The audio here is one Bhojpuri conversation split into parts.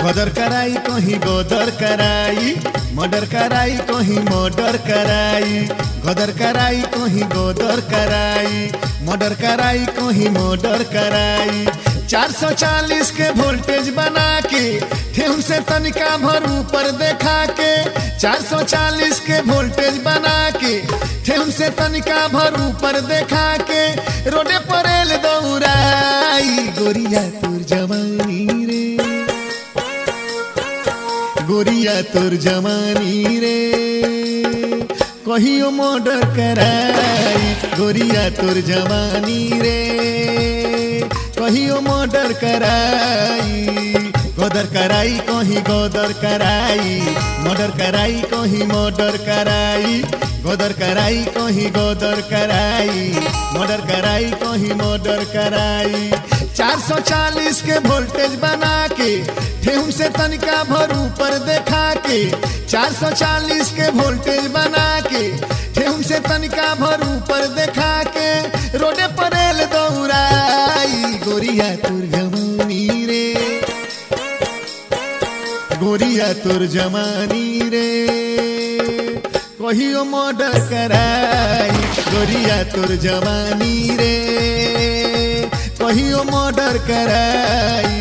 गदर कराई कहीं गदर कराई मर्डर कराई कहीं मर्डर कराई गदर कराई कहीं गदर कराई मर्डर कराई कहीं मर्डर कराई 440 के वोल्टेज बना के ठेहुन से तनिका भर ऊपर देखा के 440 के वोल्टेज बना के ठेहुन से तनिका भर ऊपर देखा के रोडे पर एल दौड़ाई गोरिया तुर जवानी रे गोरिया तोर जवानी रे कहियो मर्डर कराई गोरिया तोर जवानी रे कहियो मर्डर कराई गदर कराई कहीं गदर कराई मर्डर कराई कहीं मर्डर कराई गदर कराई कहीं गदर कराई मर्डर कराई कहीं मर्डर कराई 440 के वोल्टेज बना के ठेहुम से तनिका भर ऊपर देखा के 440 के वोल्टेज बना के ठेहुम से तनिका भर ऊपर देखा के रोडे पर एल दौड़ाई गोरिया तुर जमानी रे गोरिया तुर जमानी रे कहियो मर्डर कराई गोरिया तुर जवानी रे कहियो मर्डर कराई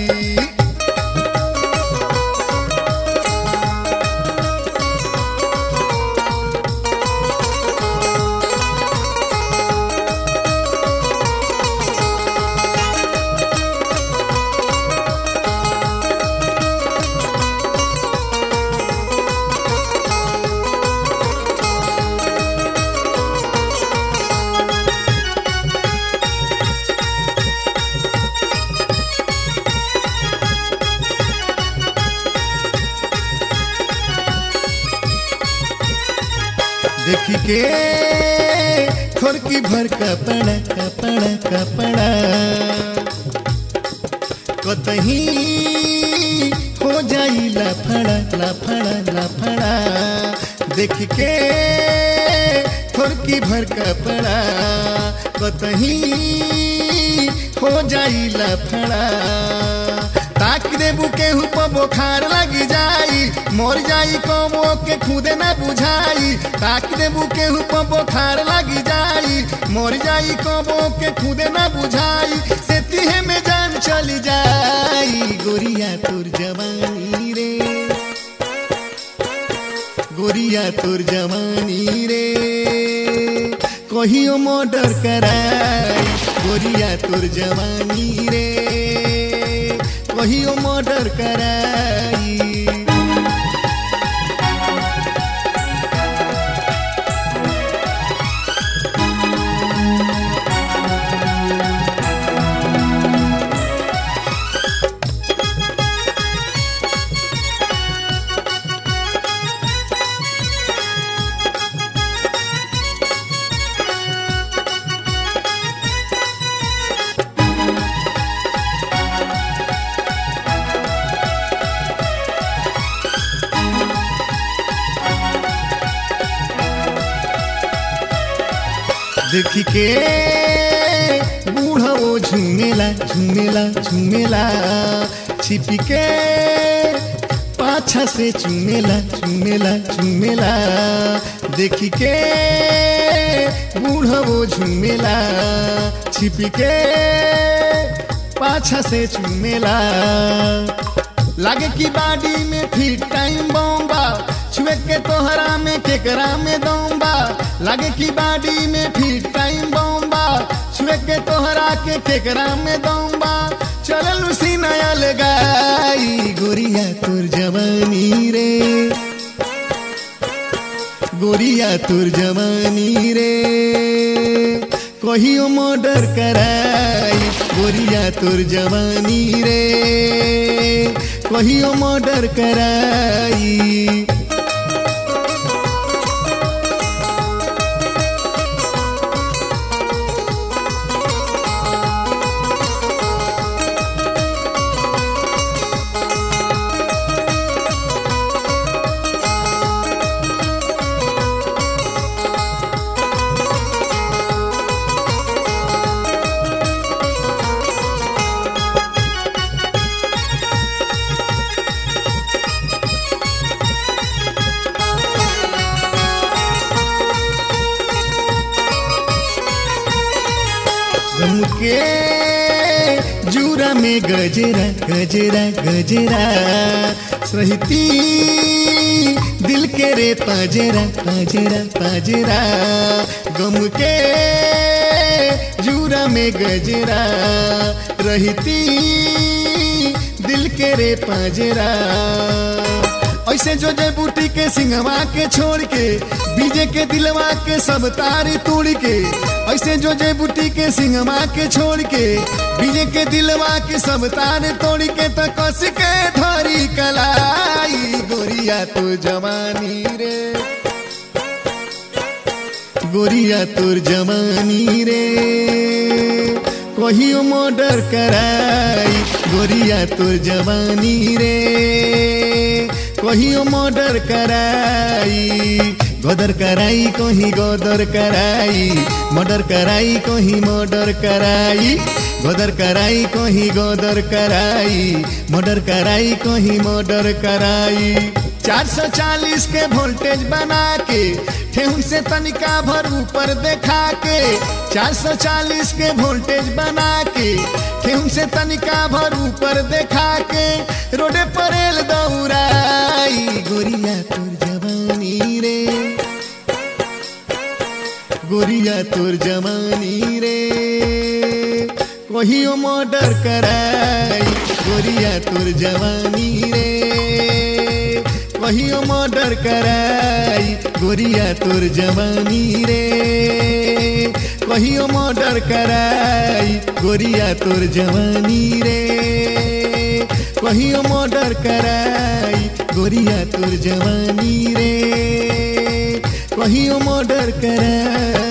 देखी के खोरकी भर कपड़ा कपड़ा कपड़ा कतही हो जाई लफड़ा लफड़ा लफड़ा देख के खोरकी भर कपड़ा कतही हो जाई लफड़ा ताक देबू केहू पर बोखार लगी जाई मर जाई कमो के खुदे न बुझाई ताक देबू केहू पर बोखार लगी जाई मर जाई कमो के खुदे न बुझाई से तिहे में जान चली जाई गोरिया तुर जवानी रे गोरिया तुर जवानी रे कहियो मर्डर कराई गोरिया तुर जवानी रे कहियो मर्डर कराई देखी के बूढ़ा वो झूमेला झूमेला झूमेला छिपी के पाछा से चूमेला चूमेला चूमेला देखी के बूढ़ा वो झूमेला छिपी के पाछा से चूमेला लागे की बाडी में फिट टाइम बॉम्बा छुए के तोहरा में केकरा में दौबा लागे की बाडी में फिट टाइम बॉम्बा छुए के तोहरा के केकरा में दौबा चल उसी नया लगाई गोरिया तुर जवानी रे गोरिया तुर जवानी रे कहियो मर्डर कराई गोरिया तुर जवानी रे कहियो मर्डर कराई गम के जूरा में गजरा गजरा गजरा सहती दिल के रे पाजरा पाजरा पाजरा गम के जूरा में गजरा रहती दिल के रे पाजरा ऐसे जो जय बूटी के सिंहवा के छोड़ के बीजे के दिलवा के सब तारी तोड़ के ऐसे जो जय बूटी के सिंहवा के छोड़ के बीजे के दिलवा के सब तार तोड़ के तो कस के धरी कलाई गोरिया तो जवानी रे गोरिया तोर जवानी रे कहियो मर्डर कराई गोरिया तोर जवानी रे कहियो मर्डर कराई गदर कराई कहीं गदर कराई मर्डर कराई कहीं मर्डर कराई गदर कराई कहीं गदर कराई मर्डर कराई कहीं मर्डर कराई 440 के वोल्टेज बना के ठेहुन से तनिका भर ऊपर देखा के 440 के वोल्टेज बना के ठेहुन से तनिका भर ऊपर देखा के रोडे पर एल दौड़ाई गोरिया तोर जवानी रे गोरिया तोर जवानी रे कहियो मर्डर कराई गोरिया तोर जवानी रे कहियो मर्डर कराई गोरिया तोर जवानी रे कहियो मर्डर कराई गोरिया तोर जवानी रे कहियो मर्डर कराई गोरिया तोर जवानी रे कहियो मर्डर कराई